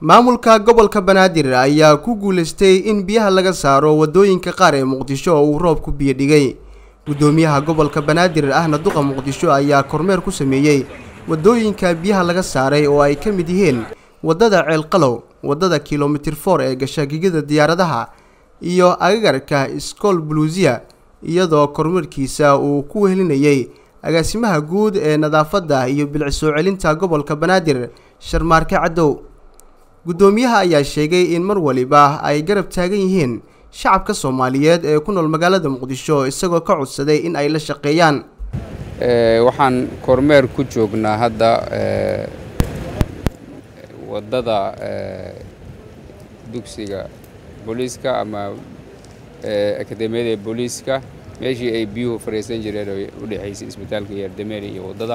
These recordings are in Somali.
maamulka gobolka banaadir ayaa ku guuleystay in biyaha laga saaro wadooyinka qaar ee muqdisho oo uu roobku biyo dhigay guddoomiyaha gobolka banaadir ahna duqa muqdisho ayaa kormeer ku sameeyey wadooyinka biyaha laga saaray oo ay ka mid yihiin waddada ceelqalow waddada kilomitir for ee gasha gegida diyaaradaha iyo agagarka iskool buluusiya iyadoo kormeerkiisa uu ku wehelinayay agaasimaha guud ee nadaafadda iyo bilic soo celinta gobolka banaadir sharmaarke caddow guddoomiyaha ayaa sheegay in mar waliba ay garab taagan yihiin shacabka soomaaliyeed ee ku nool magaalada muqdisho isagoo ka codsaday in ay la shaqeeyaan waxaan kormeer ku joognaa hadda waddada dugsiga booliiska ama akademiyada booliiska meeshii ay biyuhu fariisan jireen oo u dhexaysay isbitaalka yaardameeri iyo waddada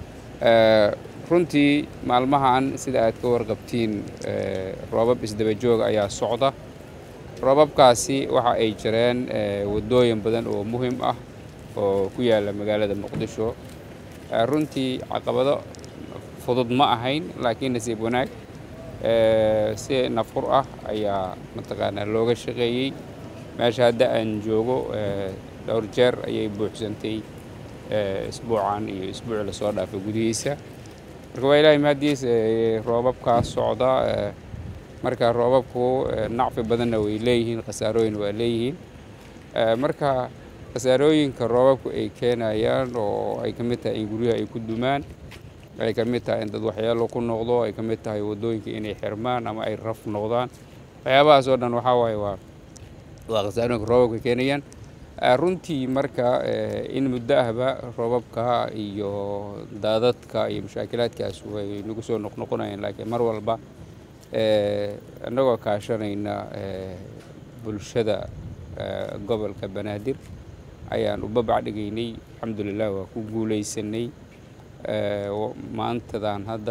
runtii maalmahan sida aad ka warqabtiin roobab isdaba joog ayaa socda roobabkaasi waxa ay jireen waddooyin badan oo muhim ah oo ku yaalla magaalada muqdisho runtii caqabado fudud ma ahayn laakiin nasiib wanaag si nafur ah ayaa mataqaanaa looga shaqeeyey meesha hadda aan joogo dhowr jeer ayay buuxsantay isbuucan iyo isbuuci lasoo dhaafay gudihiisa marka waa ilaahay mahadiis roobabkaa socda marka roobabku nacfi badanna way leeyihiin khasaarooyin waa leeyihiin marka khasaarooyinka roobabku ay keenayaan oo ay ka mid tahay in guryaha ay ku dumaan ay ka mid tahay in dad waxyaalo ku noqdo ay ka mid tahay waddooyinka inay xirmaan ama ay raf noqdaan waxyaabahaas oo dhan waxaa waaye waa waa khasaarooyinka roobabka keenayaan runtii marka in muddo ahba roobabka iyo daadadka iyo mushaakilaadkaas way nagu soo noqnoqonayaan laakiin mar walba annagoo kaashanayna bulshada gobolka banaadir ayaan u babac dhigaynay alxamdulilah waa ku guulaysanay maantadan hadda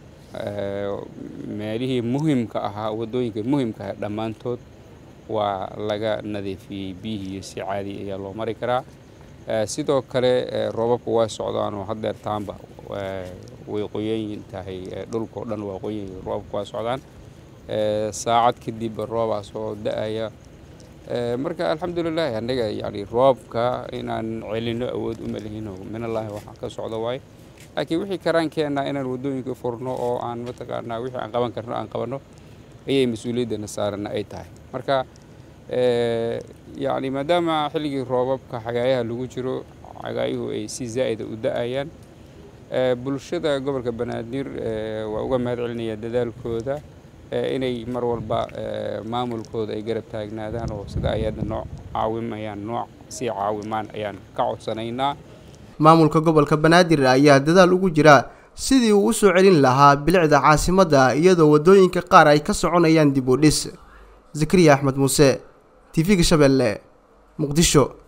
meelihii muhimka ahaa waddooyinka muhimka ahaa dhammaantood waa laga nadiifiyey biyihii si caadi ayaa loo mari karaa sidoo kale roobabku waa socdaan oo haddeertaanba way qoyan tahay dhulkao dhan waa qoyan roobabku waa socdaan saacad kadib roobaa soo da-aya marka alxamdulilah annaga yani roobka inaan celino awood uma lihino minallaahi waxaa ka socda waaye laakiin wixii karaan keennaa inaan waddooyinka furno oo aan mataqaanaa wixii aan qaban karno aan qabanno ayay mas-uuliyaddana saarana ay tahay marka yani maadaama xilligii roobabka xagaayaha lagu jiro xagaayuhu ay si zaa'ida u da-ayaan bulshada gobolka banaadir waa uga mahad celinaya dadaalkooda inay mar walba maamulkooda ay garab taagnaadaan oo sida ay hadda nooc caawimayaan nooc sii caawimaan ayaan ka codsanaynaa maamulka gobolka banaadir ayaa dadaal ugu jira sidii uu u soo celin lahaa bilicda caasimadda iyadoo waddooyinka qaar ay ka soconayaan dib u dhis zakariya axmed muuse t v-ga shabeelle muqdisho